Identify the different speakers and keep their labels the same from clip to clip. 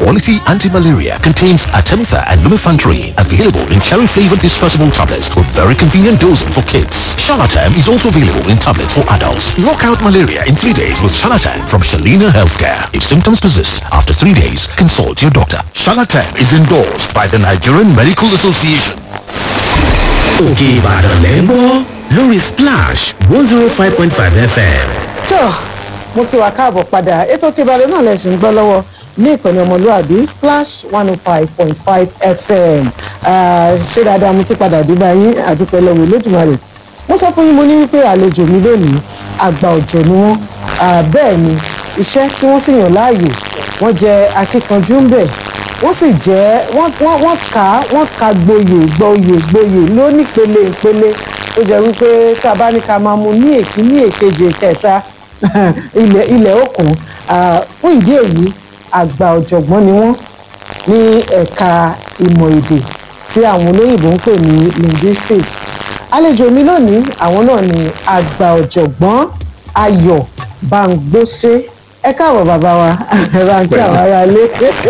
Speaker 1: quality anti-malaria. Contains Artemether and lumefantrine. Available in cherry-flavored dispersible tablets with very convenient dosing for kids. Shalatam is also available in tablets for adults. Knock out malaria in three days with Shalatam from Shalina Healthcare. If symptoms persist after three days, consult your doctor. Shalatam is endorsed by the Nigerian Medical Association.
Speaker 2: òkè ìbàdàn lẹ́ ń gbọ́ lórí splash one zero five point five fm.
Speaker 3: tó mo kí wa káàbọ̀ padà ètò Ìbàdàn náà lẹ́sìn gbọ́ lọ́wọ́ ní ìkànnì ọmọlúwàbí splash one oh five point five fm Ah, ṣé dáadáa mo ti padà dé báyìí àdúpẹ́ lọ́wọ́ Olódùmarè mo sọ fún yín mo ní wípé àlejò mi lónìí àgbà ọ̀jẹ̀ ni wọ́n Ah, bẹ́ẹ̀ ni iṣẹ́ tí wọ́n sì yàn láàyò wọ́n jẹ́ akíkanjú ń bẹ̀ wọ́n sì jẹ́ wọ́n wọ́n wọ́n kà á wọ́n ka gboyè gboyè gboyè lónípele ìpele tó jẹ́ wípé tá a bá ní ká máa mu ní èkí ní èkejì ìkẹta ilẹ̀ ilẹ̀ òkun Ah, fún ìdí èyí àgbà ọ̀jọ̀gbọ́n ni wọ́n ní ẹ̀ka ìmọ̀ èdè tí àwọn olóyìnbó ń pè ní linguistics àlejò mi lónìí àwọn náà ni àgbà ọ̀jọ̀gbọ́n ayọ̀ báńgbóṣe ẹ káàbọ̀ bàbá wa ẹ bá ń kí àwọn ará ilé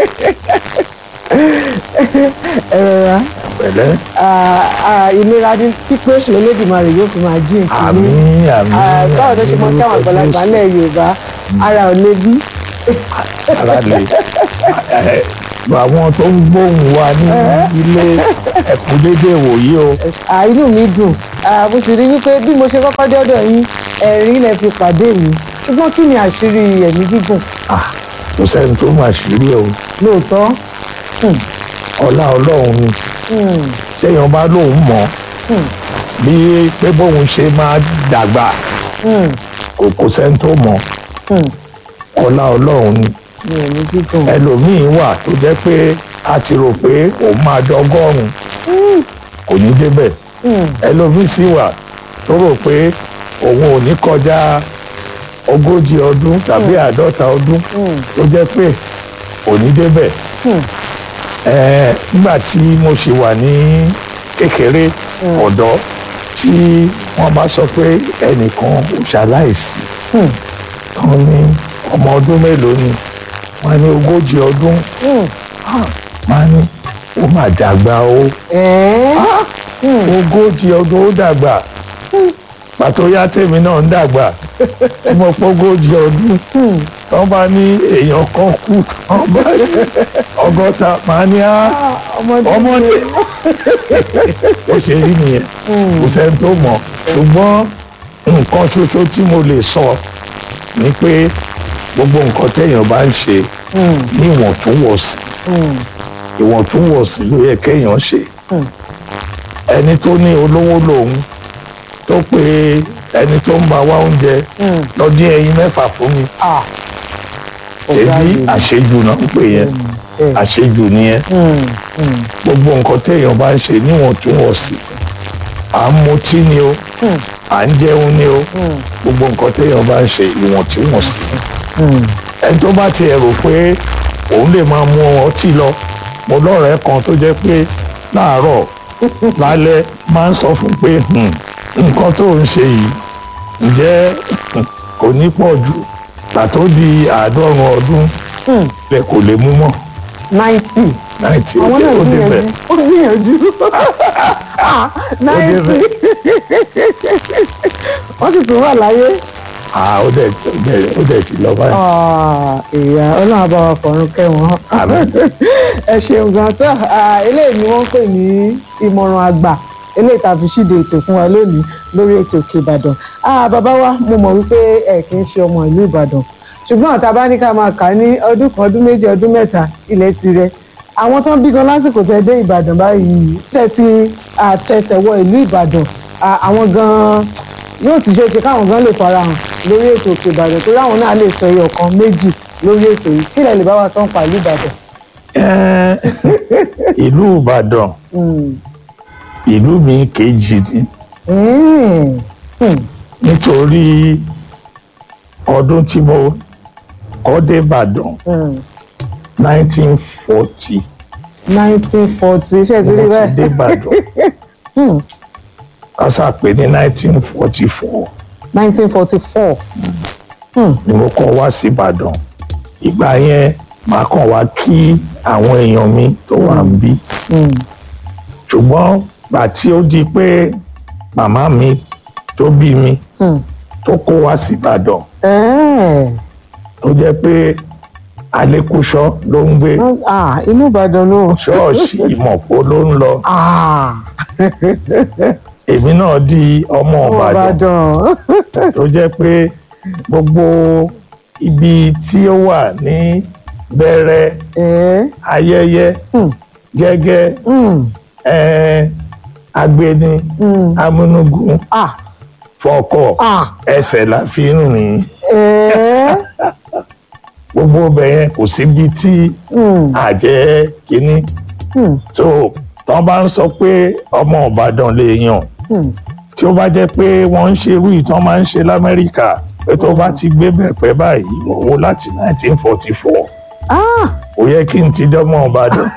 Speaker 3: ẹ rọra
Speaker 4: pẹ̀lẹ́.
Speaker 3: Ah, ah, ìlera ní pípé lólédìmarè yóò fi máa jí nǹkan ní
Speaker 4: àmín àmín.
Speaker 3: Ah, báwo ló ṣe mọ kí àwọn àgbàlagbà ńlẹ̀ yorùbá ara ò lè bí
Speaker 4: ara lè. Ẹ, àwọn tó ń gbóhùn wa ní ilé ẹ̀kú dédé wòyí o.
Speaker 3: Ah, inú mi dùn Ah, mo sì rí wípé bí mo ṣe kọ́kọ́ dọ́dọ̀ yín ẹ̀rín lẹ fi pàdé mi ṣùgbọ́n kí ni àṣírí ẹ̀mí gígùn
Speaker 4: Ah, kò sẹ́ni tó máa ṣírí o.
Speaker 3: lóòótọ́
Speaker 4: ọlá ọlọ́run ni. téèyàn bá lóun mọ̀ bí pé bóun ṣe máa dàgbà kò kò sẹ́ni tó mọ̀ ọlá ọlọ́run ni.
Speaker 3: ní ẹ̀mí gígùn
Speaker 4: ẹlòmíín wà tó jẹ́ pé a ti rò pé òun máa dọ́gọ́rùn-ún kò ní débẹ̀ ẹlòmíín sì wà tó rò pé òun ò ní kọjá ogójì ọdún tàbí àádọ́ta ọdún tó jẹ́ pé kò ní débẹ̀ Ẹ, nígbà tí mo ṣì wà ní kékeré ọ̀dọ́ tí wọ́n bá sọ pé ẹnìkan ò ṣaláìsí tán ní ọmọ ọdún mélòó ni wọ́n ní ogójì ọdún wọ́n ní ó mà dàgbà o
Speaker 3: ẹ̀ẹ́
Speaker 4: ogójì ọdún ó dàgbà pàtó yá tèmi náà ń dàgbà tí mo pọ́ ogójì ọdún tán bá ní èèyàn kan kú tán bá ọgọ́ta màá ní á
Speaker 3: ọmọdé
Speaker 4: ọmọdé ó ṣe rí nìyẹn kò sẹ́ni tó mọ̀ ṣùgbọ́n nǹkan ṣoṣo tí mo lè sọ ni pé gbogbo nǹkan téèyàn bá ń ṣe ní ìwọ̀ntúnwọ̀sì ìwọ̀ntúnwọ̀sì ló yẹ kéèyàn ṣe ẹni tó ní olówó lòun tó pé ẹni tó ń bá wá oúnjẹ lọ dín ẹyin mẹ́fà fún mi
Speaker 3: Ah, ọ̀gá
Speaker 4: tẹ̀bí
Speaker 3: yìí.
Speaker 4: àṣejù náà ń pè yẹn
Speaker 3: bẹ́ẹ̀.
Speaker 4: àṣejù nìyẹn gbogbo nǹkan téèyàn bá ń ṣe níwọ̀ntúnwọ̀nsì à ń mutí ni o à ń jẹun ni o gbogbo nǹkan téèyàn bá ń ṣe ìwọ̀ntúnwọ̀nsì ẹni tó bá tiẹ̀ rò pé òun lè máa mu ọtí lọ mo lọ́rẹ̀ẹ́ kan tó jẹ́ pé láàárọ̀ lálẹ́ máa ń sọ fún pé "Hmm, nǹkan tó ń ṣe yìí ǹjẹ́ hmm, kò ní pọ̀ jù pàtó di àádọ́rùn ọdún lẹ kò lè mú mọ́
Speaker 3: ninety
Speaker 4: náìtì
Speaker 3: àwọn náà
Speaker 4: ó débẹ̀
Speaker 3: gbìyànjú ó gbìyànjú Ah, ninety
Speaker 4: débẹ̀.
Speaker 3: wọ́n sì tún wà láyé
Speaker 4: Ah, ó dẹ̀ ti- ó dẹ̀- ó dẹ̀ ti lọ báyìí.
Speaker 3: Ah, ìyá ọlọ́run àbá wa fọ̀run kẹ́ wọn.
Speaker 4: Àmín.
Speaker 3: ẹ ṣeun gan tó Ah, eléyìí ni wọ́n ń pè ní ìmọ̀ràn àgbà eléyìí tá a fi ṣíde ètò fún wa lónìí lórí ètò òkè ìbàdàn Ah, bàbá wa mo mọ̀ wípé ẹ kì í ṣe ọmọ ìlú ìbàdàn ṣùgbọ́n tá a bá ní ká máa kà á ní ọdún kan ọdún méjì ọdún mẹ́ta ilẹ̀ ti rẹ àwọn tó ń bí gan lásìkò tẹ dé ìbàdàn báyìí tẹ ti àtẹsẹ̀ wọ ìlú ìbàdàn Ah, àwọn gan yóò ti ṣe é ṣe káwọn gan lè farahàn lórí ètò òkè ìbàdàn torí àwọn náà lè sọ ẹyọ kan méjì lórí ètò yìí kílẹ̀ lè bá wa sọ ń pa ìlú ìbàdàn.
Speaker 4: Ẹ́, ìlú ìbàdàn ìlú mi kejì ni
Speaker 3: Mm. Hmm.
Speaker 4: nítorí ọdún tí mo kọ́ dé ìbàdàn
Speaker 3: Mm.
Speaker 4: 1940
Speaker 3: nineteen forty ṣe ti
Speaker 4: ni
Speaker 3: rí
Speaker 4: mo ti dé
Speaker 3: bẹ́ẹ̀
Speaker 4: ìbàdàn kásá pé ní 1944
Speaker 3: nineteen forty four
Speaker 4: ni mo kọ́ wá sí ìbàdàn ìgbà yẹn màá kàn wá kí àwọn èèyàn mi tó wà ń bí ṣùgbọ́n gbà tí ó di pé màmá mi tó bí mi tó kó wá sí Ìbàdàn
Speaker 3: Ẹ́ẹ̀.
Speaker 4: tó jẹ́ pé Alékúṣọ́ ló ń gbé
Speaker 3: Ah, inú Ìbàdàn ló.
Speaker 4: ṣọ́ọ̀ṣì Ìmọ̀pó ló ń lọ
Speaker 3: Ah,
Speaker 4: èmi náà di ọmọ
Speaker 3: ọmọ
Speaker 4: Ìbàdàn
Speaker 3: Ìbàdàn.
Speaker 4: tó jẹ́ pé gbogbo ibi tí ó wà ní bẹ̀rẹ̀
Speaker 3: Ẹ́.
Speaker 4: ayẹyẹ
Speaker 3: Hmm.
Speaker 4: gẹ́gẹ́
Speaker 3: Mm.
Speaker 4: eh, agbeni
Speaker 3: Mm.
Speaker 4: amúnúgun
Speaker 3: Ah,
Speaker 4: fọkọ
Speaker 3: ah.
Speaker 4: ẹsẹ̀ la fi ń rìn
Speaker 3: Ẹ́.
Speaker 4: gbogbo ọbẹ̀ yẹn kò síbi tí
Speaker 3: Mm.
Speaker 4: àjẹ́ kínní
Speaker 3: Mm.
Speaker 4: so tán bá ń sọ pé ọmọ Ìbàdàn lè yàn
Speaker 3: Mm.
Speaker 4: tí ó bá jẹ́ pé wọ́n ń ṣe irú ìtàn máa ń ṣe l'Amẹ́ríkà pé tó bá ti gbé bẹ̀ pẹ́ báyìí owó láti 1944
Speaker 3: Ah,
Speaker 4: ó yẹ kí n ti dọ́mọ Ìbàdàn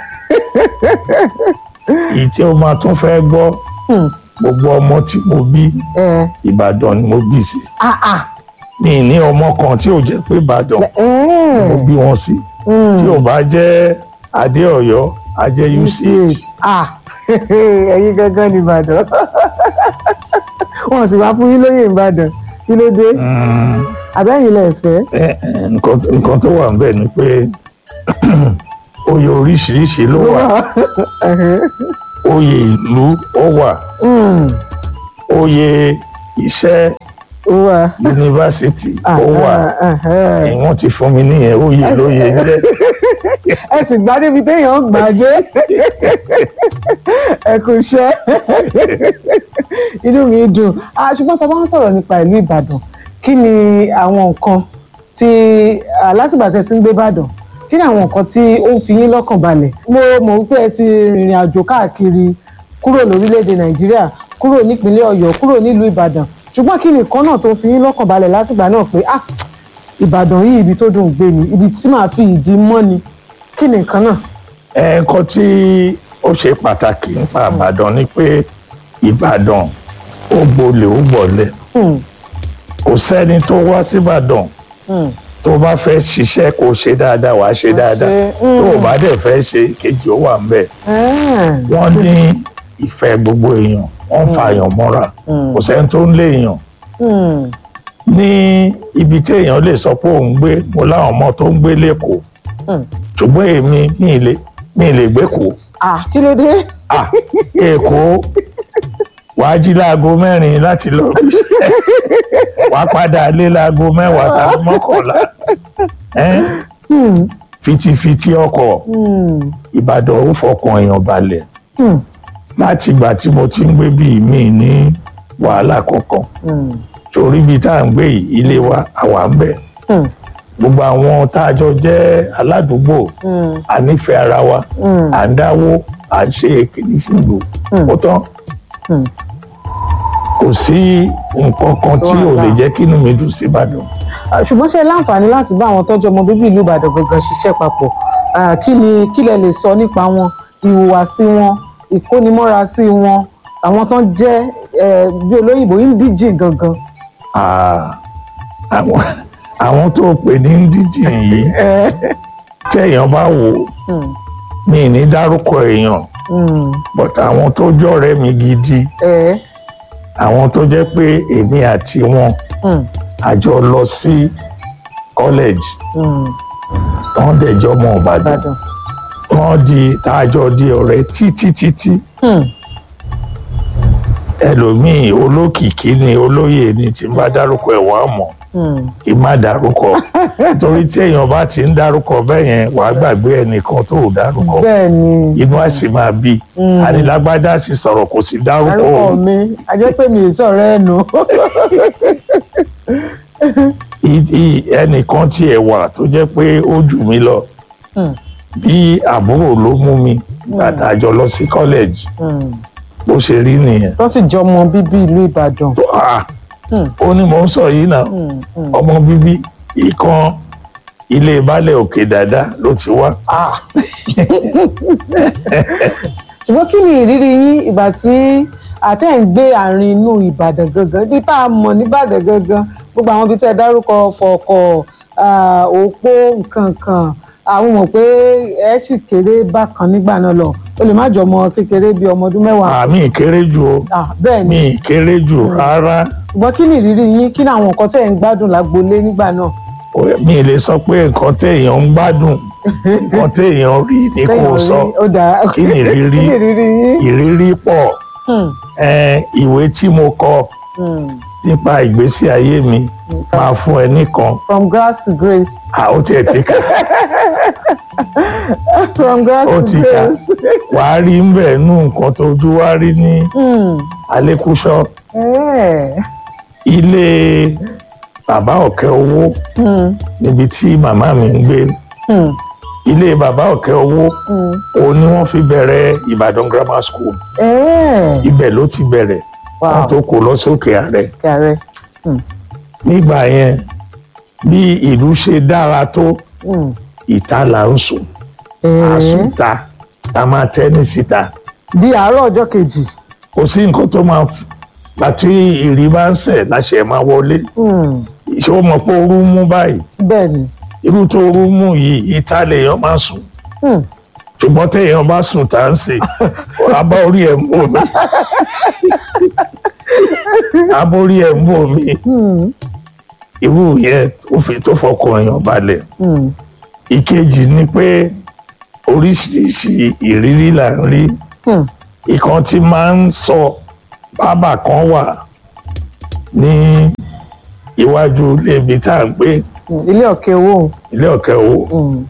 Speaker 4: èyí tí ó máa tún fẹ́ gbọ́
Speaker 3: Hmm.
Speaker 4: gbogbo ọmọ tí mo bí
Speaker 3: ẹ́.
Speaker 4: Ìbàdàn ni mo bí sí
Speaker 3: Ah, ah.
Speaker 4: mi ní ọmọ kan tí ò jẹ́ pé Ìbàdàn mo
Speaker 3: Ẹ́.
Speaker 4: bí wọn sí
Speaker 3: Mm.
Speaker 4: tí ò bá jẹ́ Adéọ̀yọ́ ajẹ́ UCH
Speaker 3: Ah, ẹ̀yin gangan ní Ìbàdàn. Wọ́n sì wá fún yín lóyè Ìbàdàn. Kí ló dé?
Speaker 4: Mm,
Speaker 3: Àbẹ́yìn lẹ̀ fẹ́.
Speaker 4: eh, eh, nǹkan nǹkan tó wà níbẹ̀ ni pé oyè oríṣiríṣi ló wà oyè ìlú ó wà
Speaker 3: Mm.
Speaker 4: oyè iṣẹ́
Speaker 3: Ó wà.
Speaker 4: yunifásitì ó wà
Speaker 3: Ah, ah, ah.
Speaker 4: ìwọ̀n ti fún mi nìyẹn oyè lóye jẹ́
Speaker 3: ẹ sì gbá débi téèyàn ń gbà dé ẹ kò ṣe inú mi dùn Ah, ṣùgbọ́n tá a bá ń sọ̀rọ̀ nípa ìlú Ìbàdàn kí ni àwọn nǹkan tí ah, látìgbà tẹ́ ti ń gbé Ìbàdàn kí ni àwọn nǹkan tí ó ń fi yín lọ́kàn balẹ̀ mo mọ̀ wípé ẹ ti rìnrìn àjò káàkiri kúrò lórílẹ̀‐èdè Nàìjíríà kúrò nípínlẹ̀ Ọ̀yọ́ kúrò nílùú Ìbàdàn ṣùgbọ́n kí ni nǹkan náà tó ń fi yín lọ́kàn balẹ̀ látìgbà náà pé ah Ìbàdàn yìí ibi tó dùn gbé ni ibi tí màá fi ìdí mọ́ ni kí ni nǹkan náà.
Speaker 4: ẹ̀ẹ̀kan tí ó ṣe pàtàkì nípa Ìbàdàn ni pé Ìbàdàn ó gbolè ó gbọ̀lẹ̀
Speaker 3: Hmm,
Speaker 4: kò sẹ́ni tó wá síbàdàn
Speaker 3: hmm,
Speaker 4: tó bá fẹ́ ṣiṣẹ́ kó ṣe dáadáa wàá ṣe dáadáa
Speaker 3: ṣe,
Speaker 4: tó o
Speaker 3: mm.
Speaker 4: bá dẹ̀ fẹ́ ṣe kejì ó wà ń bẹ̀
Speaker 3: ẹ́ẹ̀,
Speaker 4: wọ́n ní ìfẹ́ gbogbo èèyàn wọ́n ń fa èèyàn mọ́ra kò sẹ́ni tó ń lé èèyàn
Speaker 3: hmm,
Speaker 4: ní ibi tí èèyàn lè sọ pé òun gbé mo láwọn ọmọ tó ń gbé lẹ́kọ̀ọ́
Speaker 3: hmm.
Speaker 4: ṣùgbọ́n èmi mi ì lè mi ì lè gbé kó
Speaker 3: ah kí ló dé.
Speaker 4: ah èkó wàá jí láago mẹ́rin láti lọ bí iṣẹ́ wàá padà lé láago mẹ́wàá tàbí mọ́kànlá ẹ́n
Speaker 3: Hmm,
Speaker 4: fitifiti ọkọ̀
Speaker 3: hmm,
Speaker 4: Ìbàdàn ó fọkàn èèyàn balẹ̀
Speaker 3: hmm,
Speaker 4: láti ìgbà tí mo ti ń gbé bíi mi ní wàhálà kankan
Speaker 3: hmm,
Speaker 4: torí ibi tá à ń gbé yìí ilé wa àwa ń bẹ̀
Speaker 3: hmm,
Speaker 4: gbogbo àwọn tá a jọ jẹ́ aládùúgbò
Speaker 3: hmm,
Speaker 4: a nífẹ̀ẹ́ ara wa
Speaker 3: hmm,
Speaker 4: à ń dáwó à ń ṣe kìíní fúlù ó tán
Speaker 3: hmm.
Speaker 4: kò sí nǹkan kan tí ò lè jẹ́ kí inú mi dùn sí Ìbàdàn
Speaker 3: Ah, ṣùgbọ́n ṣe láǹfààní láti bá àwọn tọ́jú ọmọ bíbí ìlú Ìbàdàn gangan ṣiṣẹ́ papọ̀ Ah, kí ni kí lẹ lè sọ nípa wọn ìhùwàsí wọn ìkónimọ́ra sí wọn àwọn tó ń jẹ́ eh, bí olóyìnbó indíjì gangan.
Speaker 4: Ah, àwọn àwọn tó pè ní díjì yìí
Speaker 3: Eh,
Speaker 4: téèyàn bá wò ó
Speaker 3: hmm,
Speaker 4: mi ì ní dárúkọ èèyàn
Speaker 3: hmm,
Speaker 4: but àwọn tó jọ̀rẹ́ mi gidi
Speaker 3: eh,
Speaker 4: àwọn tó jẹ́ pé èmi àti wọn
Speaker 3: hmm,
Speaker 4: àjọ lọ sí college
Speaker 3: hmm,
Speaker 4: tán dẹ̀jọ́ mọ́ Ìbàdàn
Speaker 3: Ìbàdàn.
Speaker 4: tán di tájọ di ọ̀rẹ́ títí títí
Speaker 3: Hmm,
Speaker 4: ẹlòmíì olókìkí ni olóyè ni tí n bá dárúkọ ẹ̀ wá mọ̀
Speaker 3: hmm.
Speaker 4: kí n má dárúkọ nítorí tí èèyàn bá ti ń dárúkọ bẹ́ẹ̀ yẹn wàá gbàgbé ẹnìkan tó ò dárúkọ
Speaker 3: bẹ́ẹ̀ ni
Speaker 4: inú á sì máa bí ànílágbádá sì sọ̀rọ̀ kò sì dárúkọ
Speaker 3: arúgbó
Speaker 4: òun.
Speaker 3: mi a jẹ́ pé mi ì sọ̀rọ̀ ẹ̀ nù.
Speaker 4: I- i- ẹnìkan tí ẹ wà tó jẹ́ pé ó jù mí lọ
Speaker 3: Hmm,
Speaker 4: bí àbúrò ló mú mi àtàjọ lọ sí college
Speaker 3: hmm.
Speaker 4: bó ṣe rí nìyẹn
Speaker 3: tó sì jọ ọmọ bíbí ìlú Ìbàdàn.
Speaker 4: tó à
Speaker 3: Hmm,
Speaker 4: ó ní mò ń sọ yìí náà
Speaker 3: hmm, hmm.
Speaker 4: ọmọ bíbí ìkan ilé baálẹ̀ òkè dàda ló ti wá
Speaker 3: Ah. ṣùgbọ́n kí ni ìrírí yín ìgbà tí àtẹ̀ ń gbé àárín inú Ìbàdàn gangan bí tá a mọ̀ nìbàdàn gangan gbogbo àwọn ibi tẹ́ ẹ dárúkọ fọ̀ọ̀kọ̀ ah, òpó nǹkan kan àwọn mọ̀ pé ẹ sì kéré bákan nígbà náà lọ o lè má jọ ọmọ kékeré bíi ọmọ ọdún mẹ́wàá
Speaker 4: àmì ìkéré jù o
Speaker 3: Ah, bẹ́ẹ̀ ni
Speaker 4: mi ìkéré jù rárá
Speaker 3: ṣùgbọ́n kí ni ìrírí yín kí ni àwọn nǹkan tẹ̀ ń gbádùn lágbolé nígbà náà
Speaker 4: mi lè sọ pé nǹkan téèyàn ń gbádùn nǹkan téèyàn rí ni kò
Speaker 3: Téèyàn
Speaker 4: sọ
Speaker 3: rí, ó dáa
Speaker 4: kí ni ìrírí
Speaker 3: kí ni ìrírí yín
Speaker 4: ìrírí pọ̀
Speaker 3: Hmm,
Speaker 4: ẹ, ìwé tí mo kọ
Speaker 3: hmm.
Speaker 4: nípa ìgbésí ayé mi máa fún ẹ nìkan
Speaker 3: from grass to grace
Speaker 4: a ó tiẹ̀ ti kà
Speaker 3: from grass
Speaker 4: ó
Speaker 3: to
Speaker 4: ti kà
Speaker 3: grace.
Speaker 4: wàá rí ń bẹ̀ nú nǹkan tójú wá rí ní
Speaker 3: Hmm,
Speaker 4: alẹ́kùsọ
Speaker 3: eh,
Speaker 4: ilé bàbá ọ̀kẹ́ owó
Speaker 3: hmm,
Speaker 4: níbi tí màmá mi ń gbé
Speaker 3: hmm,
Speaker 4: ilé bàbá ọ̀kẹ́ owó
Speaker 3: hmm.
Speaker 4: òun ni wọ́n fi bẹ̀rẹ̀ Ìbàdàn grammar school
Speaker 3: Eh,
Speaker 4: ibẹ̀ ló ti bẹ̀rẹ̀
Speaker 3: Wow.
Speaker 4: wọ́n tó kó lọ sókè ààrẹ
Speaker 3: kàrẹ́
Speaker 4: nígbà yẹn bí ìlú ṣe dára tó
Speaker 3: Hmm,
Speaker 4: ìta là ń sùn
Speaker 3: eh.
Speaker 4: àsùnta tá a máa tẹ́ ní síta
Speaker 3: di àárọ̀ ọjọ́ kejì
Speaker 4: kò sí nǹkan tó máa pàtó ìrì bá ń sẹ̀ láṣẹ máa wọlé
Speaker 3: Hmm,
Speaker 4: ṣé ó mọ̀ pé ooru ń mú báyìí
Speaker 3: bẹ́ẹ̀ ni
Speaker 4: irú tó ooru mú yìí ìta lèèyàn máa sùn
Speaker 3: Hmm,
Speaker 4: ṣùgbọ́n téèyàn bá sùn tá à ń sè abá orí ẹ̀ ń bò mí abá orí ẹ̀ ń bò mí
Speaker 3: hmm,
Speaker 4: irú yẹn ó fi tó fọkàn èèyàn balẹ̀
Speaker 3: hmm,
Speaker 4: ìkejì ni pé oríṣiríṣi ìrírí là ń rí
Speaker 3: hmm.
Speaker 4: ìkan tí máa ń sọ bábà kan wà ní iwájú ilé ibi tá à ń gbé
Speaker 3: Hmm, ilé ọ̀kẹ́ owó
Speaker 4: ilé ọ̀kẹ́ owó
Speaker 3: Hmm,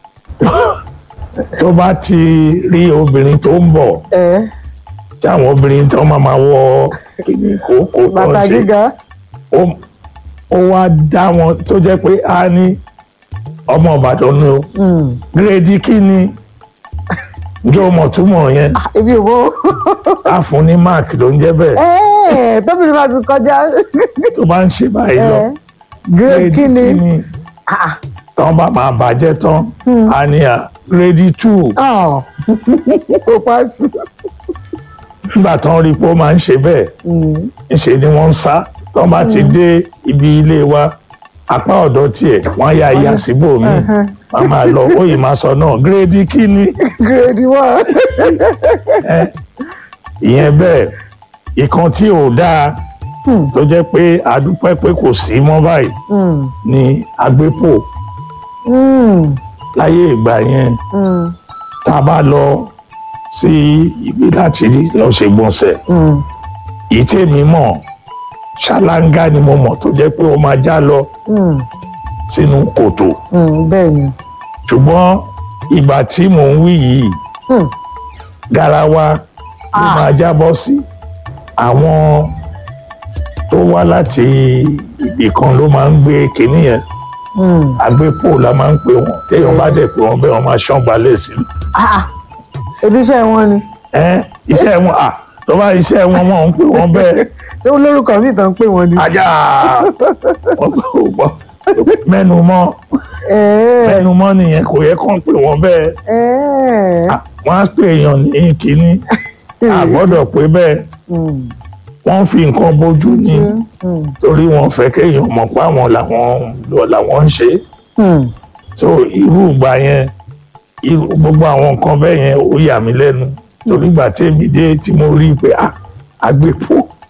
Speaker 4: tó bá ti rí obìnrin tó ń bọ̀
Speaker 3: eh,
Speaker 4: tí àwọn obìnrin tó máa máa wọ kíní kókó tó ń
Speaker 3: bàtà
Speaker 4: ṣe
Speaker 3: gíga
Speaker 4: ó ó wá dá wọn tó jẹ́ pé a ní ọmọ Ìbàdàn ni o
Speaker 3: Hmm.
Speaker 4: gírèdì kí ni ǹjẹ́ o mọ̀ túmọ̀ yẹn
Speaker 3: ebi òwò
Speaker 4: á fún ní mark ló ń jẹ́ bẹ́ẹ̀
Speaker 3: Eh, tóbìnrin bá ti kọjá
Speaker 4: tó bá ń ṣe báyìí lọ
Speaker 3: Eh, grade kí ni Ah,
Speaker 4: tán bá máa bàjẹ́ tán a ní à gírèdì two
Speaker 3: ah. kò pass
Speaker 4: nígbà tán rí i pé ó máa ń ṣe bẹ́ẹ̀
Speaker 3: Hmm,
Speaker 4: ńṣe ni wọ́n ń sá tán bá ti dé ibi ilé wa apá ọ̀dọ̀ tiẹ̀ wọ́n á yà ya síbòmí
Speaker 3: Uh-huh.
Speaker 4: wọ́n máa lọ ó yìí máa sọ náà gírèdì kí ni
Speaker 3: grade one
Speaker 4: ìyẹn bẹ́ẹ̀ ìkan tí ò dáa
Speaker 3: Hmm.
Speaker 4: tó jẹ́ pé a dúpẹ́ pé kò sí mọ́ báyìí
Speaker 3: Hmm,
Speaker 4: ni agbépo
Speaker 3: hmm,
Speaker 4: láyé ìgbà yẹn
Speaker 3: hmm,
Speaker 4: tá a bá lọ sí ibi láti lọ ṣe gbọ̀nsẹ̀
Speaker 3: hmm.
Speaker 4: ìtẹ́mi mọ̀ ṣáláńgá ni mo mọ̀ tó jẹ́ pé ó máa já lọ
Speaker 3: Hmm,
Speaker 4: sínú kòtò
Speaker 3: hmm, bẹ́ẹ̀ ni
Speaker 4: ṣùgbọ́n ìgbà tí mò ń wí yìí
Speaker 3: Hmm,
Speaker 4: garawa ló
Speaker 3: Ah.
Speaker 4: máa jábọ́ sí àwọn tó wá láti ibì kan ló máa ń gbé kinní yẹn
Speaker 3: hmm.
Speaker 4: àgbépò la máa ń pè wọ́n téèyàn bá dẹ̀ pé wọ́n bẹ́ẹ̀ wọ́n máa ṣán gbalẹ̀ sí
Speaker 3: Ah, ah. ebi iṣẹ́ wọn ni
Speaker 4: ẹ́ iṣẹ́ wọn à tó bá iṣẹ́ wọn wọ́n ń pè wọ́n bẹ́ẹ̀
Speaker 3: ṣé ó lórúkọ mi tán pé wọn ni.
Speaker 4: ajá wọ́n pè wọ́n gbọ́ mẹ́nu mọ́
Speaker 3: Eh,
Speaker 4: mẹ́nu mọ́ nìyẹn kò yẹ kán pè wọ́n bẹ́ẹ̀
Speaker 3: eh.
Speaker 4: À, wọ́n á pè èèyàn ní kínní a gbọ́dọ̀ pé bẹ́ẹ̀
Speaker 3: Hmm,
Speaker 4: wọ́n fi nǹkan bójú ní
Speaker 3: hmm,
Speaker 4: torí wọ́n fẹ́ kéèyàn mọ̀ pé àwọn làwọn làwọn ń ṣe
Speaker 3: hmm.
Speaker 4: so irú ìgbà yẹn irú gbogbo àwọn nǹkan bẹ́ẹ̀ yẹn ó yà mí lẹ́nu torí ìgbà tí èmi dé tí mo rí i pé ah àgbèpò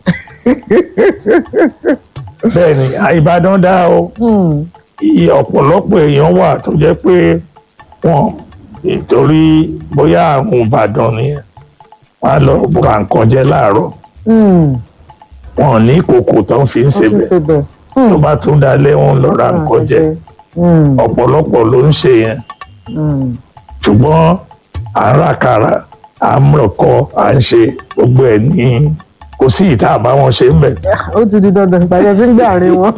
Speaker 4: bẹ́ẹ̀ ni à, Ìbàdàn dá o
Speaker 3: Hmm,
Speaker 4: iye ọ̀pọ̀lọpọ̀ èèyàn wà tó jẹ́ pé wọ́n nítorí bóyá àrùn Ìbàdàn nìyẹn wọ́n á lọ ra nǹkan jẹ láàárọ̀
Speaker 3: hmm.
Speaker 4: wọn ò ní kòkò tó ń fi ń
Speaker 3: wọ́n fi
Speaker 4: sebẹ̀
Speaker 3: ṣe bẹ̀.
Speaker 4: tó bá tún dalẹ̀ wọ́n lọ ra nǹkan jẹ
Speaker 3: Hmm,
Speaker 4: ọ̀pọ̀lọpọ̀ ló ń ṣe yẹn
Speaker 3: hmm.
Speaker 4: ṣùgbọ́n à ń ràkàrà à ń rọ̀kọ à ń ṣe gbogbo ẹ̀ ní kò sí ìta àbáwọn ṣe ń bẹ̀.
Speaker 3: ó ti di dandan ìbàjẹ́ sí ń gbé àárín wọn.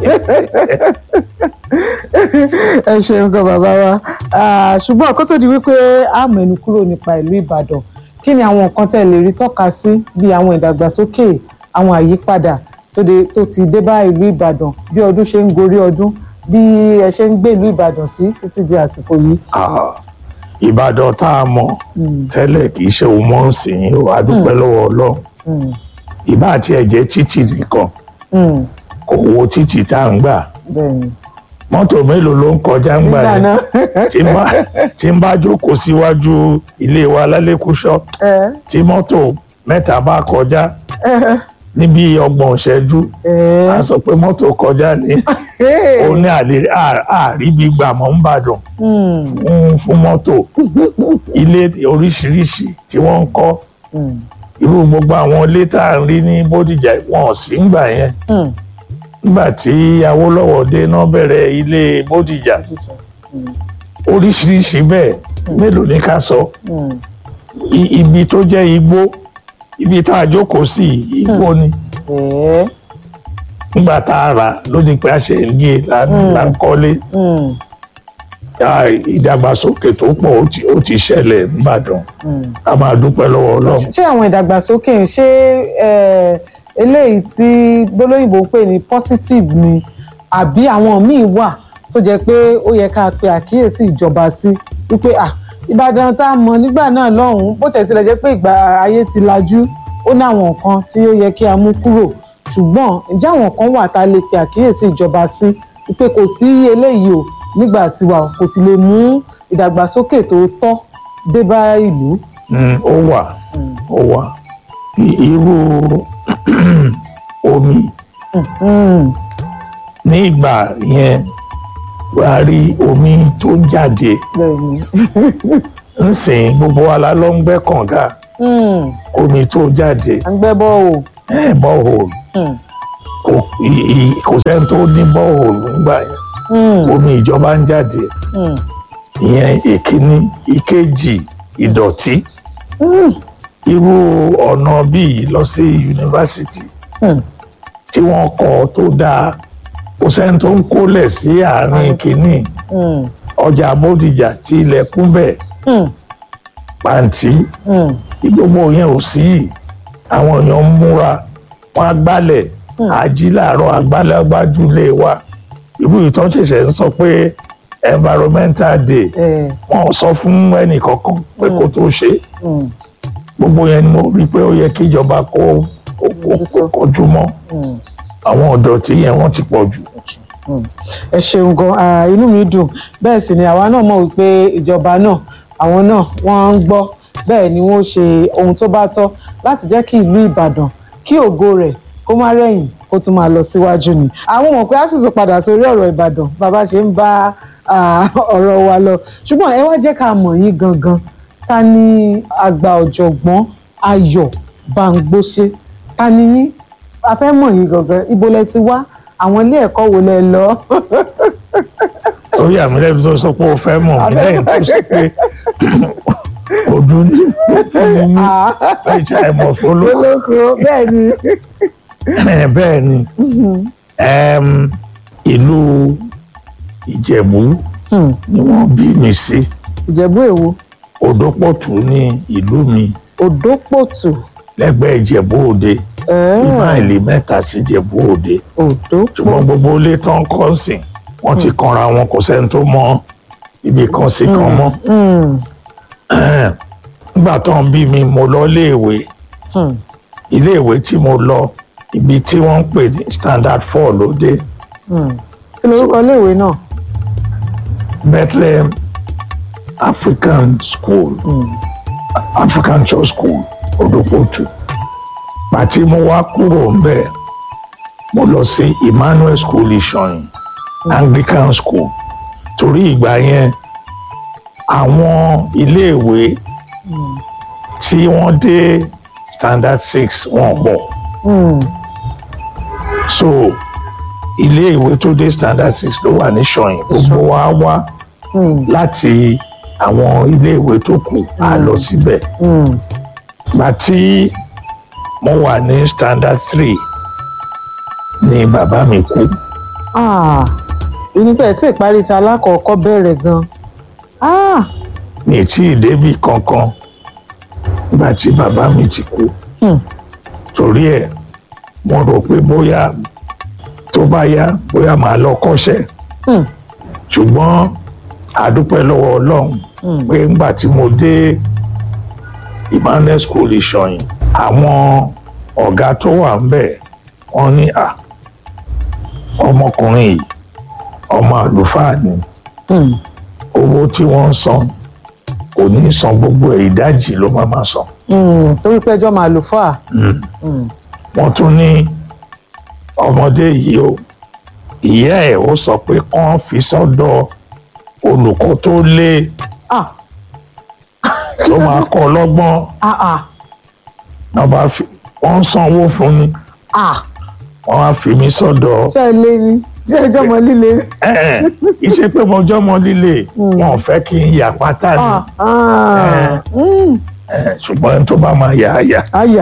Speaker 3: ẹ ṣeun kan bàbá wa Ah, ṣùgbọ́n kó tó di wípé a mẹ́nu kúrò nípa ìlú Ìbàdàn kí ni àwọn nǹkan tẹ́ lè rí tọ́ka sí bí àwọn ìdàgbàsókè àwọn àyípadà tó de- tó ti dé bá ìlú Ìbàdàn bí ọdún ṣe ń gorí ọdún bí ẹ ṣe ń gbé ìlú Ìbàdàn sí títí di àsìkò yìí.
Speaker 4: Ah, Ìbàdàn tá a mọ̀ tẹ́lẹ̀ kì í ṣe òun mọ́ ń sìn yín o a dúpẹ́ lọ́wọ́ Ọlọ́run
Speaker 3: Hmm,
Speaker 4: ìbá àti ẹ̀jẹ̀ títì nìkan
Speaker 3: hmm,
Speaker 4: kò wo títì tá à ń gbà
Speaker 3: bẹ́ẹ̀ ni
Speaker 4: mọ́tò mélòó ló ń kọjá ńgbà
Speaker 3: nígbà
Speaker 4: yẹn
Speaker 3: náà
Speaker 4: tí n bá tí n bá jókòó síwájú ilé wa lálẹ́kùsọ́
Speaker 3: ẹ
Speaker 4: tí mọ́tò mẹ́ta bá kọjá
Speaker 3: ẹ
Speaker 4: níbi ọgbọ̀n ìṣẹ́jú
Speaker 3: ẹ
Speaker 4: a sọ pé mọ́tò kọjá ní ó ní àlè à- àríbi gbàmọ́ ń bàdàn
Speaker 3: Hmm,
Speaker 4: fún fún mọ́tò ilé oríṣiríṣi tí wọ́n ń kọ́
Speaker 3: hmm,
Speaker 4: irú gbogbo àwọn ilé tá à ń rí ní bódìjà wọn ò sí ńgbà yẹn
Speaker 3: hmm.
Speaker 4: nígbà tí Awólọ́wọ̀ dé náà bẹ̀rẹ̀ ilé bódìjà oríṣiríṣi bẹ́ẹ̀ mélòó ní ká sọ
Speaker 3: Hmm.
Speaker 4: I- ibi tó jẹ́ igbó ibi tá a jókòó sí igbó ni
Speaker 3: ẹ
Speaker 4: nígbà tá a rà ló di pé a ṣe ń yé là ń- là ń kọ́lé
Speaker 3: hmm,
Speaker 4: Ah, ìdàgbàsókè tó pọ̀ ó ti- ó ti ṣẹlẹ̀ nìbàdàn
Speaker 3: hmm.
Speaker 4: a máa dúpẹ́ lọ́wọ́ Ọlọ́run
Speaker 3: ṣé àwọn ìdàgbàsókè ṣé eh, eléyìí tí gbólóyìnbó ń pè ní positive ni àbí àwọn míì wà tó jẹ́ pé ó yẹ ká pe àkíyèsí ìjọba sí wípé à Ìbàdàn tá a mọ̀ nígbà náà lọ́hùnún bó tẹ̀ tilẹ̀ jẹ́ pé ìgbà ayé ti lajú ó ní àwọn nǹkan tí ó yẹ kí a mú kúrò ṣùgbọ́n ǹjẹ́ àwọn kan wà tá a lè pe àkíyèsí ìjọba sí wípé kò sí eléyìí o nígbà tiwa o, kò sì lè mú ìdàgbàsókè tó tọ́ dé bá ìlú.
Speaker 4: Mm, ó wà ó wà I- irú omi
Speaker 3: Mm.
Speaker 4: ní ìgbà yẹn wàá rí omi tó ń jáde
Speaker 3: bẹ́ẹ̀ni
Speaker 4: ńsìn gbogbo wa la ló ń gbẹ́ kànga
Speaker 3: Mm.
Speaker 4: omi tó jáde
Speaker 3: à ń gbẹ́ bọ́ọ̀
Speaker 4: ẹ̀ bọ́ọ̀hùn kò i- i- kò sẹ́ni tó ní bọ́ọ̀hùn nígbà yẹn omi ìjọba ń jáde ìyẹn ìkíní ìkejì ìdọ̀tí irú ọ̀nà bíi lọ sí yunifásitì tí wọ́n kọ́ tó dáa kò sẹ́ni tó ń kólẹ̀ sí àárín kínní ọjà bódìjà tí ilẹ̀kùn bẹ̀ pàǹtí gbogbo yẹn ò sí àwọn èèyàn ń múra wọn á gbálẹ̀ àjí làárọ̀ àgbálẹ́gbájúlé wa irú ìtàn ṣẹ̀ṣẹ̀ ń sọ pé environmental day wọn ò sọ fún ẹnì kankan pé kó tó ṣe gbogbo yẹn ni mo rí pé ó yẹ kí ìjọba kó kó- kó- kó kojú mọ́ àwọn ọ̀dọ̀tí yẹn wọ́n ti pọ̀ jù.
Speaker 3: ẹ ṣeun gan ah, inú mi dùn bẹ́ẹ̀ sì ni àwa náà mọ̀ wípé ìjọba náà àwọn náà wọ́n ń gbọ́ bẹ́ẹ̀ ni wọ́n ṣe ohun tó bá tọ́ láti jẹ́ kí ìlú Ìbàdàn kí ògo rẹ̀ kó má rẹ̀yìn kó tún máa lọ síwájú ni àwọn mọ̀ pé a sì tún padà sórí ọ̀rọ̀ Ìbàdàn bàbá ṣe ń bá ah, ọ̀rọ̀ wa lọ ṣùgbọ́n ẹ wá jẹ́ ká mọ̀ yín gangan ta ni àgbà ọ̀jọ̀gbọ́n Ayọ̀ Bámgbóṣé ta ni yín a fẹ́ mọ̀ yín gangan ibo lẹ ti wá àwọn ilé ẹ̀kọ́ wo lẹ lọ.
Speaker 4: ó yà mí lẹ́nu tó sọ pé ó fẹ́ mọ̀ mí lẹ́yìn tó sọ pé ọdún ní fún mi ẹ̀jẹ̀ ẹ̀mọ̀ fọlọ́
Speaker 3: olóko bẹ́ẹ̀ ni.
Speaker 4: bẹ́ẹ̀ ni Em, ìlú Ìjẹ̀bú ni wọ́n bí mi sí
Speaker 3: ìjẹ̀bú èwo
Speaker 4: Òdòpọ̀tù ní ìlú mi
Speaker 3: òdòpòtù
Speaker 4: lẹ́gbẹ̀ẹ́ Ìjẹ̀bú Òde ìmáìlì mẹ́ta sí Ìjẹ̀bú Òde
Speaker 3: òdòpò
Speaker 4: ṣùgbọ́n gbogbo ilé tán kọ́ sìn wọ́n ti kanra wọn kò sẹ́ni tó mọ ibi kan sí kan mọ́ nígbà tó ń bí mi mo lọ iléèwé iléèwé tí mo lọ ibi tí wọ́n ń pè ní standard four ló dé
Speaker 3: kí lorúkọ iléèwé náà.
Speaker 4: Bethlehem African School African Church School Odopotu pàtí mo wá kúrò ńbẹ̀ mo lọ sí Emmanuel School Ìṣọ̀yìn Anglican School torí ìgbà yẹn àwọn iléèwé tí wọ́n dé standard six wọ́n pọ̀ so iléèwé tó dé standard six ló wà ní Ìṣọ̀yìn gbogbo wa wá láti àwọn iléèwé tó kù á lọ síbẹ̀ gbà tí mo wà ní standard three ni bàbá mi kú
Speaker 3: ìní pẹ̀ tí ìparí ti alákọ̀ọ́kọ́ bẹ̀rẹ̀ gan. Ah,
Speaker 4: mi tí ì débì kankan nígbà tí bàbá mi ti kú torí ẹ̀ mo rò pé bóyá tó bá yá bóyá màá lọ kọ́ṣẹ́ ṣùgbọ́n àdúpẹ́ lọ́wọ́ Ọlọ́run pé ńgbà tí mo dé Emmanuel School Ìṣọ̀yìn àwọn ọ̀gá tó wà ń bẹ̀ wọ́n ní à ọmọkùnrin yìí ọmọ àlùfáà ni
Speaker 3: Hmm.
Speaker 4: owó tí wọ́n ń san kò ní san gbogbo ẹ̀ ìdajì ló máa máa san
Speaker 3: Hmm. torí pé ẹjọ́ máa lò fà á.
Speaker 4: wọ́n tún ní ọmọdé yìí o ìyá ẹ̀ ó sọ pé kán fi sọ́dọ̀ olùkọ́ tó lé
Speaker 3: ah
Speaker 4: tó máa kọ́ lọ́gbọ́n
Speaker 3: ah ah
Speaker 4: náà bá fi wọ́n ń sanwó fún ni
Speaker 3: ah
Speaker 4: wọ́n á fi mí sọ́dọ̀
Speaker 3: ṣé ẹ lé ní ṣé ẹjọ́ mọ líle.
Speaker 4: ẹ̀ iṣẹ́ pé mo jọ́mọ líle wọn ò fẹ́ kí n yà pátá ni
Speaker 3: ah ah hmm.
Speaker 4: ẹ̀, ṣùgbọ́n ẹni tó bá máa yà á yà
Speaker 3: àyà.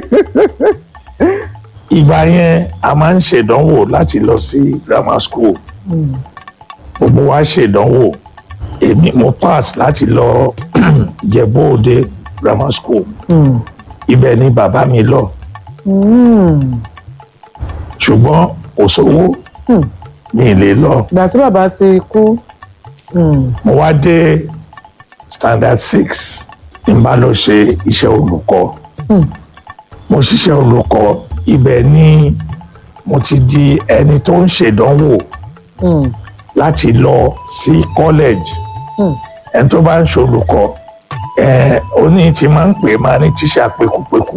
Speaker 4: ìgbà yẹn a máa ń ṣèdánwò láti lọ sí grammar school gbogbo wa ṣèdánwò èmi mo pass láti lọ Ìjẹ̀bú Òde grammar school
Speaker 3: Hmm.
Speaker 4: ibẹ̀ ni bàbá mi lọ
Speaker 3: Hmm.
Speaker 4: ṣùgbọ́n kò sówó
Speaker 3: Hmm.
Speaker 4: mi ì lè lọ
Speaker 3: ìgbà tí bàbá ti kú. Hmm.
Speaker 4: mo wá dé standard six ní bá lọ ṣe iṣẹ́ olùkọ́
Speaker 3: Hmm.
Speaker 4: mo ṣiṣẹ́ olùkọ́ ibẹ̀ ni mo ti di ẹni tó ń ṣèdánwò
Speaker 3: Hmm.
Speaker 4: láti lọ sí college
Speaker 3: Hmm.
Speaker 4: ẹni tó bá ń ṣolùkọ́ ẹ oní ti máa ń pè é máa ní tíṣà pekupeku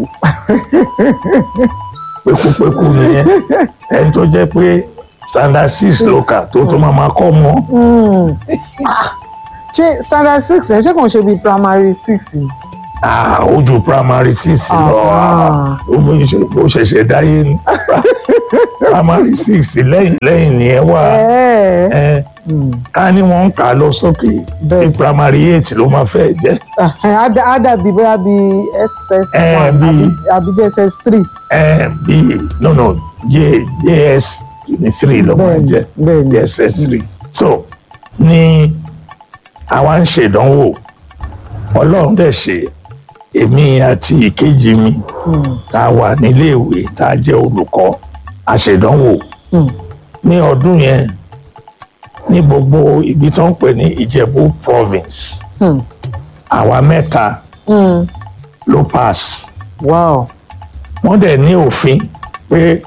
Speaker 4: pekupeku nìyẹn ẹni tó jẹ́ pé standard six ló kà tó tó máa máa kọ́ mọ́
Speaker 3: Hmm. Ah. ṣé standard six ẹ ṣé kò ń ṣe bíi primary six yìí.
Speaker 4: Ah, ó ju primary six lọ
Speaker 3: Ah.
Speaker 4: ó bó ṣe- bó ṣẹ̀ṣẹ̀ dáyé ni primary six lẹ́yìn lẹ́yìn ni ẹ wà
Speaker 3: Ẹ̀ẹ́.
Speaker 4: ẹ
Speaker 3: Hmm.
Speaker 4: ká ní wọ́n ń kà á lọ sókè
Speaker 3: Bẹ́ẹ̀.
Speaker 4: ní primary eight ló máa fẹ́ jẹ́
Speaker 3: Ah, á dà- á dàbí bóyá bíi ss
Speaker 4: Eh,
Speaker 3: one
Speaker 4: bíi-
Speaker 3: àbí jẹ́ ss three.
Speaker 4: ẹ bí no no j js ní three ló máa
Speaker 3: Bẹ́ẹ̀ni,
Speaker 4: jẹ́
Speaker 3: bẹ́ẹ̀ni.
Speaker 4: jss three so ní àwa ń ṣèdánwò ọlọ́run dẹ̀ ṣe èmi àti ìkejì mi tá a wà níléèwé tá a jẹ́ olùkọ́ àṣèdánwò
Speaker 3: Hmm.
Speaker 4: ní ọdún yẹn ní gbogbo ibi tó ń pè ní ìjẹ̀bú province
Speaker 3: Hmm.
Speaker 4: àwa mẹ́ta
Speaker 3: Hmm.
Speaker 4: ló pass
Speaker 3: wow.
Speaker 4: wọ́n dẹ̀ ní òfin pé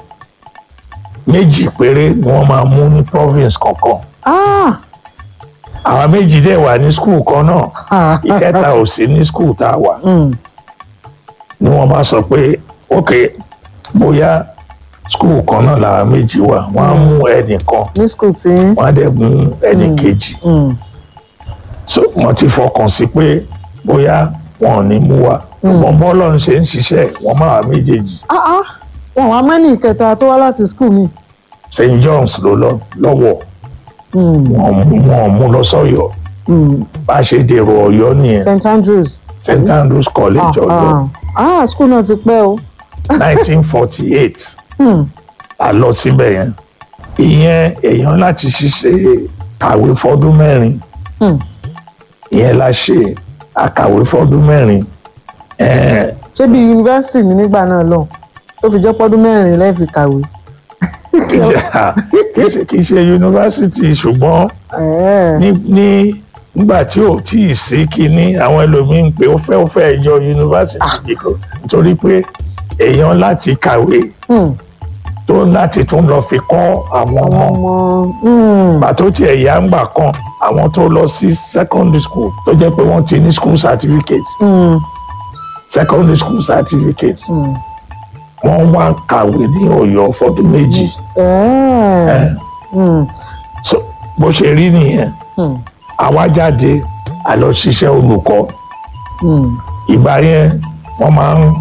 Speaker 4: méjì péré ni wọ́n máa mú ní province kọ̀ọ̀kan
Speaker 3: ah.
Speaker 4: àwa méjì dẹ̀ wà ní school kan náà
Speaker 3: Ah.
Speaker 4: ìkẹta ò sí ní school tá a wà
Speaker 3: Hmm.
Speaker 4: ni wọ́n bá sọ pé ok bóyá school kan náà làwa méjì wà wọ́n á mú ẹnìkan
Speaker 3: ní school tí.
Speaker 4: wọ́n á dẹ̀ mú ẹnì kejì
Speaker 3: Hmm.
Speaker 4: so wọ́n ti fọkàn sí pé bóyá wọn ò ní mú wa ṣùgbọ́n bọ́ọ̀lù ṣe ń ṣiṣẹ́ wọ́n máa wà méjèèjì
Speaker 3: ah ah wọn wá mẹ́ni ìkẹta tó wá láti school mi.
Speaker 4: st john's ló lọ lọ́wọ́
Speaker 3: Hmm.
Speaker 4: wọn mú wọn mú lọ sọ́yọ́
Speaker 3: Hmm.
Speaker 4: bá a ṣe dèrò Ọ̀yọ́ nìyẹn
Speaker 3: st andrews.
Speaker 4: st andrews college
Speaker 3: ah
Speaker 4: Ọ̀yọ́
Speaker 3: ah ah school náà ti pẹ́ o.
Speaker 4: nineteen forty eight
Speaker 3: Hmm.
Speaker 4: a lọ síbẹ̀ yẹn ìyẹn èèyàn láti ṣiṣẹ́ kàwé fọ́dún mẹ́rin
Speaker 3: Hmm.
Speaker 4: ìyẹn la ṣe àkàwé fọ́dún mẹ́rin ẹ̀ẹ́n
Speaker 3: ṣé bí yunifásitì ní nígbà náà lọ tó fi jẹ́ pọ́dún mẹ́rin lẹ́ẹ̀fi kàwé.
Speaker 4: kì í ṣe- kì í ṣe- kì í ṣe yunifásitì ṣùgbọ́n
Speaker 3: Ẹ̀ẹ́.
Speaker 4: ní ní nígbà tí ò tí ì sí kínní àwọn ẹlòmíín pé ó fẹ́ ó fẹ́ yọ yunifásitì kíkọ nítorí pé èèyàn láti kàwé
Speaker 3: Hmm.
Speaker 4: tó láti tún lọ fi kọ́ àwọn ọmọ
Speaker 3: ọmọ hmm.
Speaker 4: pàtó tí ẹ̀yà ń gbà kan àwọn tó lọ sí secondary school tó jẹ́ pé wọ́n ti ní school certificate
Speaker 3: Hmm.
Speaker 4: secondary school certificate
Speaker 3: Hmm.
Speaker 4: wọ́n wá ń kàwé ní Ọ̀yọ́ fọ́dún méjì
Speaker 3: Ẹ̀ẹ́.
Speaker 4: Eh,
Speaker 3: Hmm.
Speaker 4: so bó ṣe rí nìyẹn
Speaker 3: Hmm.
Speaker 4: àwa jáde a lọ ṣiṣẹ́ olùkọ́
Speaker 3: Hmm.
Speaker 4: ìgbà yẹn wọ́n máa ń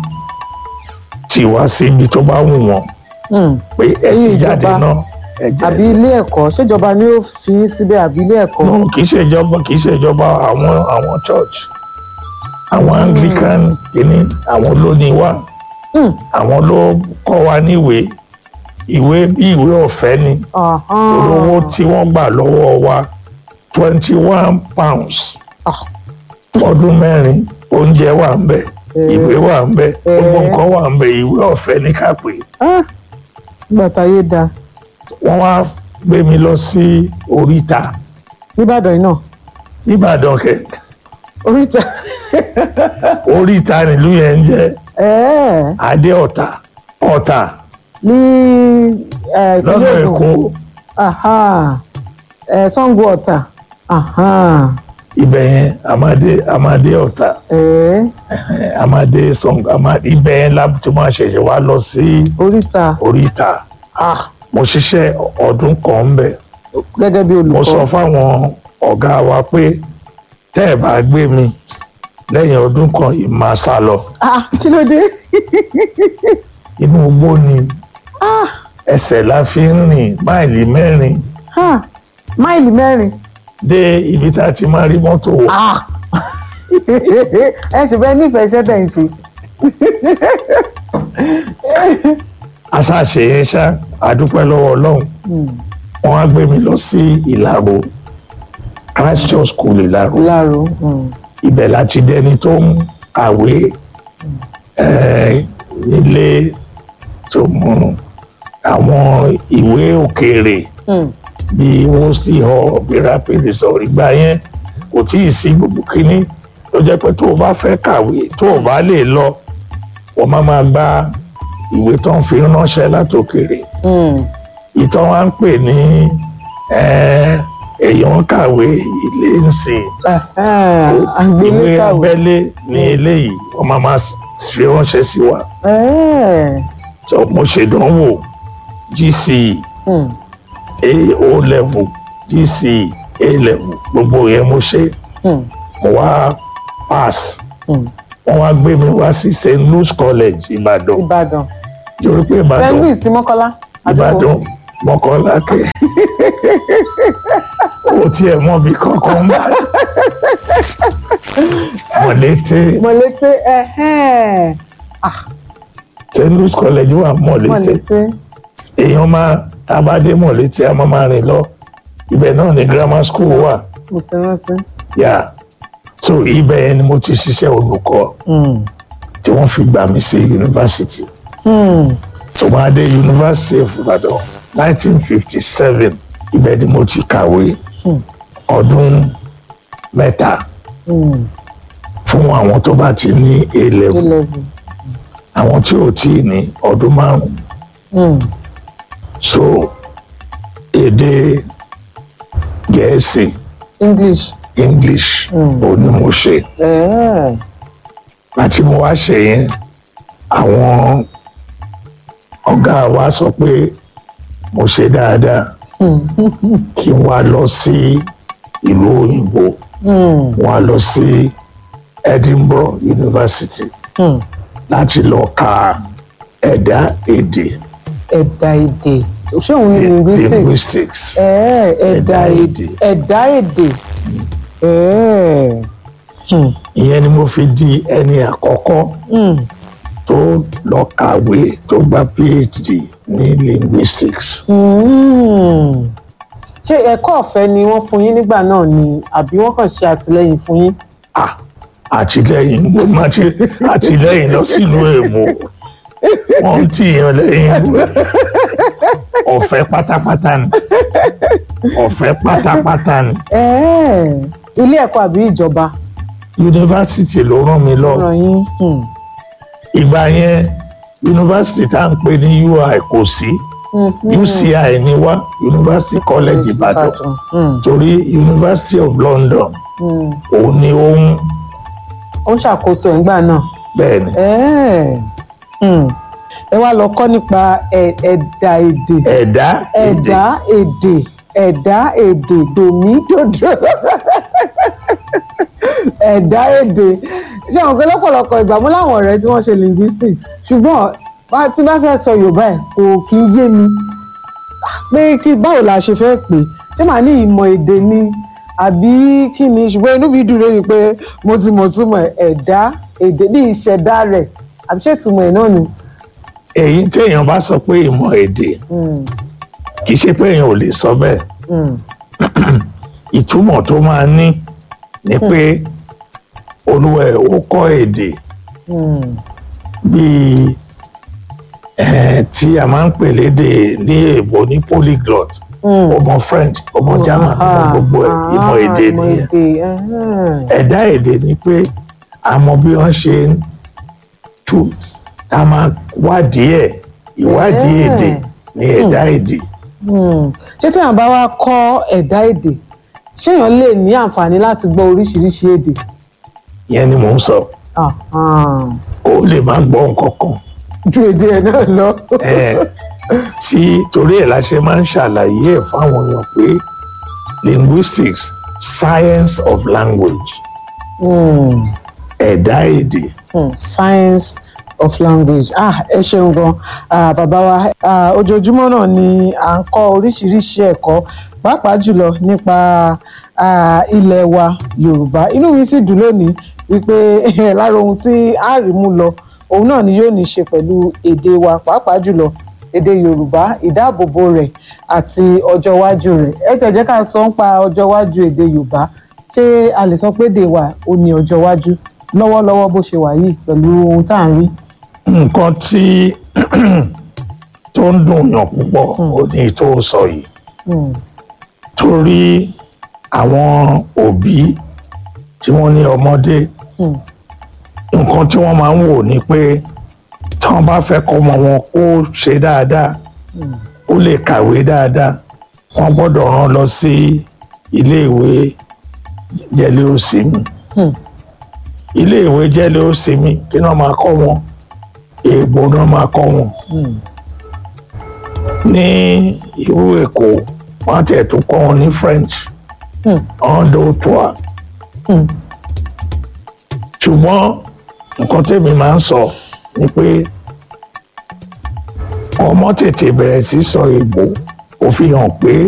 Speaker 4: tì wá sí ibi tó bá wù wọ́n
Speaker 3: Hmm.
Speaker 4: pé ẹ ti
Speaker 3: Ní
Speaker 4: jáde
Speaker 3: ìjọba.
Speaker 4: náà ẹ
Speaker 3: àbí
Speaker 4: jáde
Speaker 3: ilé ẹ̀kọ́ ṣèjọba ni ó fi yín síbẹ̀ àbí ilé ẹ̀kọ́.
Speaker 4: no kì í ṣe ìjọba kì í ṣe ìjọba àwọn àwọn church àwọn Anglican kìíní àwọn ló ní wá
Speaker 3: Hmm.
Speaker 4: àwọn ló kọ́ wa níwèé ìwé bí ìwé ọ̀fẹ́ ni
Speaker 3: Ahán.
Speaker 4: owó tí wọ́n gbà lọ́wọ́ wa twenty one pounds
Speaker 3: Ah.
Speaker 4: ọdún mẹ́rin oúnjẹ wà ń bẹ̀
Speaker 3: Eh.
Speaker 4: ìwé wà ń bẹ̀ gbogbo
Speaker 3: Eh.
Speaker 4: nǹkan wà ń bẹ̀ ìwé ọ̀fẹ́ ní ká pè é.
Speaker 3: Ah. nígbà táyé da
Speaker 4: wọ́n wá gbé mi lọ sí oríta
Speaker 3: nìbàdàn yìí náà
Speaker 4: nìbàdàn kẹ
Speaker 3: oríta
Speaker 4: oríta nílùú yẹn ń jẹ́
Speaker 3: ẹ̀ẹ́
Speaker 4: adé ọ̀tà ọ̀tà
Speaker 3: ní eh, ìpínlẹ̀
Speaker 4: lọ́nà
Speaker 3: Ògùn
Speaker 4: èkó
Speaker 3: Aha. ẹ Ṣàngó Ọ̀tà Ahan.
Speaker 4: ibẹ̀ yẹn amadé amadé ọ̀tà
Speaker 3: ẹ
Speaker 4: amadé song amadé ibẹ̀ yẹn la ti máa ṣẹ̀ṣẹ̀ wá lọ sí
Speaker 3: oríta
Speaker 4: oríta
Speaker 3: Ah,
Speaker 4: mo ṣiṣẹ́ ọdún kan ń bẹ̀
Speaker 3: gẹ́gẹ́ bí
Speaker 4: mo sọ
Speaker 3: olùkọ́
Speaker 4: fáwọn ọ̀gá wa pé tẹ́ ẹ̀ bá gbé mi lẹ́yìn ọdún kan ìmáa sá lọ
Speaker 3: Ah, kí ló dé
Speaker 4: inú igbó ni ẹsẹ̀ la fi ń rìn máìlì mẹ́rin
Speaker 3: Ah, máìlì mẹ́rin
Speaker 4: dé ibi tá a ti máa rí mọ́tò wọ̀.
Speaker 3: Ah. ẹ ṣe bẹ́ẹ̀ nífẹ̀ẹ́ iṣẹ́ tẹ̀ ń ṣe
Speaker 4: aṣáṣe yẹn ṣá àdúpẹ́ lọ́wọ́ ọlọ́run wọ́n á gbé mi lọ sí ìlàró Christchurch school ìlàró
Speaker 3: láàrú
Speaker 4: ibẹ̀ láti dẹni tó ń kàwé eh, nílé tó mú àwọn ìwé òkèèrè bíi wosi hall bíi rapid resort ìgbà yẹn kò tí ì sí gbogbo kínní tó jẹ́ pé tó o bá fẹ́ kàwé tó o bá lè lọ wọ́n máa máa gba ìwé tó ń fi ránṣẹ́ látòkèrè ìtàn wa ń pè ní eh, èèyàn kàwé ilé ń sìn ìwé
Speaker 3: àgbélékàwé
Speaker 4: abẹ́lé ní eléyìí wọ́n máa máa fi ránṣẹ́ sí wa tó mo ṣèdánwò GCE A O level GCE A level gbogbo yẹn mo ṣe mo wá pass wọ́n wá gbé mi wá sí St. Louis College Ìbàdàn
Speaker 3: Ìbàdàn
Speaker 4: torí pé
Speaker 3: St.
Speaker 4: Ìbàdàn
Speaker 3: Louis sí Mọ́kọ́lá
Speaker 4: Ìbàdàn mọ́kànlá kẹ́ ó tiẹ̀ mọ́ bí kankan bá mọ̀lété
Speaker 3: Mọ̀lété ẹ̀hẹ́n
Speaker 4: St. Louis College wà mọ̀lété
Speaker 3: Mọ̀lété
Speaker 4: èèyàn máa tábàdé mọ̀lété a máa máa rìn lọ ibẹ̀ náà ni grammar school wà
Speaker 3: mo ti rántí.
Speaker 4: yà so ibẹ̀ yẹn ni mo ti ṣiṣẹ́ olùkọ́ tí wọ́n fi gbà mí sí yunifásitì tó máa dé yunifásitì of Ìbàdàn nineteen fifty seven ibẹ̀ ni mo ti kàwé ọdún mẹ́ta fún àwọn tó bá ti ní A level
Speaker 3: eleven
Speaker 4: àwọn tí ò tí ì ní ọdún márùn-ún so èdè gẹ̀ẹ́sì
Speaker 3: English
Speaker 4: english ò ní mo ṣe
Speaker 3: ẹ̀ẹ́
Speaker 4: àti mo wá ṣe yẹn àwọn ọ̀gá wa sọ pé mo ṣe dáadáa kí n wá lọ sí ìlú òyìnbó wọ́n á lọ sí Edinburgh University láti lọ ka ẹ̀dá èdè
Speaker 3: ẹ̀dá èdè ṣé òun ni linguistics
Speaker 4: linguistics
Speaker 3: ẹ̀ẹ́ ẹ̀dá
Speaker 4: Ẹ̀dá
Speaker 3: èdè
Speaker 4: èdè.
Speaker 3: ẹ̀dá èdè ẹ̀ẹ́
Speaker 4: ìyẹn ni mo fi di ẹni àkọ́kọ́ tó lọ kàwé tó gba PhD ní linguistics.
Speaker 3: Hmm. ṣé ẹ̀kọ́ ọ̀fẹ́ ni wọ́n fún yín nígbà náà ni àbí wọ́n kàn ṣe àtìlẹ́yìn fún yín
Speaker 4: Ah, àtìlẹ́yìn mo máa ti àtìlẹ́yìn lọ sílùú èèmọ wọn ń tì yàn lẹ́yìn ọ̀fẹ́ pátápátá ni ọ̀fẹ́ pátápátá ni
Speaker 3: ẹ̀ẹ́ ilé ẹ̀kọ́ àbí ìjọba
Speaker 4: yunifásitì ló rán mi lọ
Speaker 3: ràn yín Hmm.
Speaker 4: ìgbà yẹn yunifásitì tá à ń pè ní UI kò sí UCI ni wá University College Ìbàdàn
Speaker 3: Hmm.
Speaker 4: torí University of London
Speaker 3: Hmm.
Speaker 4: òun ni ó ń
Speaker 3: ó ń ṣàkóso ẹ̀ ńgbà náà
Speaker 4: bẹ́ẹ̀ ni
Speaker 3: ẹ̀ẹ́ Hmm. ẹ wá lọ kọ́ nípa ẹ̀- ẹ̀dá èdè
Speaker 4: ẹ̀dá èdè
Speaker 3: ẹ̀dá èdè ẹ̀dá èdè dòmídòdò ẹ̀dá èdè ṣé àwọn kan lọ́pọ̀lọpọ̀ ìgbà mú láwọn ọ̀rẹ́ tí wọ́n ṣe linguistics ṣùgbọ́n bá- tí bá fẹ́ sọ yorùbá ẹ̀ kò kí ń yé mi pé kí báwo la ṣe fẹ́ pè ṣé màá ní ìmọ̀ èdè ni àbí kí ni ṣùgbọ́n inú mi dùn lórí pé mo ti mọ̀ túmọ̀ ẹ̀dá èdè bí ìṣẹ̀dá rẹ̀ àbí ṣé ìtumọ̀ ẹ̀ náà ni.
Speaker 4: èyí téèyàn bá sọ pé ìmọ̀ èdè
Speaker 3: Hmm,
Speaker 4: kì í ṣe pé èèyàn ò lè sọ bẹ́ẹ̀
Speaker 3: hmm,
Speaker 4: ìtumọ̀ tó máa ní ni pé olúwa ẹ̀ ó kọ́ èdè
Speaker 3: hmm.
Speaker 4: bíi eh, tí a máa ń pè lédè ní èèbó ní polyglot ọmọ French ọmọ German ọmọ gbogbo ẹ̀ ìmọ̀
Speaker 3: Ah,
Speaker 4: èdè
Speaker 3: ìmọ̀
Speaker 4: nìyẹn
Speaker 3: èdè, ẹhẹ́n.
Speaker 4: ẹ̀dá èdè ni pé a mọ bí wọ́n ṣe ń tú a máa wádìí ẹ̀ ìwádìí
Speaker 3: Eh.
Speaker 4: èdè ní ẹ̀dá èdè
Speaker 3: Hmm. ṣé tí àwọn bá wá kọ́ ẹ̀dá èdè ṣéèyàn lè ní àǹfààní láti gbọ́ oríṣiríṣi èdè.
Speaker 4: ìyẹn ni mò ń sọ
Speaker 3: Ah, ah.
Speaker 4: ó lè má gbọ́ nǹkan kan
Speaker 3: ju èdè ẹ̀ náà lọ.
Speaker 4: Eh, tí torí ẹ̀ la ṣe máa ń ṣàlàyé ẹ̀ fáwọn èèyàn pé linguistics science of language
Speaker 3: Hmm.
Speaker 4: ẹ̀dá èdè
Speaker 3: Hmm, science of language ah ẹ ṣeun gan ah, bàbá wa ah, ojoojúmọ́ náà ni à ń kọ́ oríṣiríṣi ẹ̀kọ́ pàápàá jùlọ nípa ah, ilẹ̀ wa yorùbá inú mi sì dùn lónìí wípé lára ohun tí a rí mú lọ òun náà ni yóò ní í ṣe pẹ̀lú èdè wa pàápàá jùlọ èdè yorùbá ìdáàbòbò rẹ̀ àti ọjọ́ iwájú rẹ̀ ẹ tẹ̀ jẹ́ ká sọ ń pa ọjọ́ iwájú èdè yorùbá ṣé a lè sọ pé èdè wa ò ní ọjọ́ iwájú lọ́wọ́lọ́wọ́ bó ṣe wà yìí pẹ̀lú ohun tá à ń rí.
Speaker 4: nǹkan tí tó ń dùn yàn púpọ̀ ó ní tó sọ yìí
Speaker 3: Hmm.
Speaker 4: torí àwọn òbí tí wọ́n ní ọmọdé
Speaker 3: Hmm.
Speaker 4: nǹkan tí wọ́n máa ń wò ni pé tí wọ́n bá fẹ́ kọ́ ọmọ wọn kó ṣe dáadáa ó lè kàwé dáadáa wọ́n gbọ́dọ̀ rán lọ sí iléèwé jẹ́lé òsínmi
Speaker 3: Hmm.
Speaker 4: iléèwé jẹ́lé òsínmi kí wọ́n máa kọ́ wọn èèbò náà máa kọ́ wọn
Speaker 3: Hmm.
Speaker 4: ní irú èkó wọ́n á tiẹ̀ tún kọ́ wọn ní French
Speaker 3: Hmm.
Speaker 4: en d'autois
Speaker 3: Hmm.
Speaker 4: ṣùgbọ́n nǹkan tèmi máa ń sọ ni pé ọmọ tètè bẹ̀rẹ̀ sí sọ èèbò ó fi hàn pé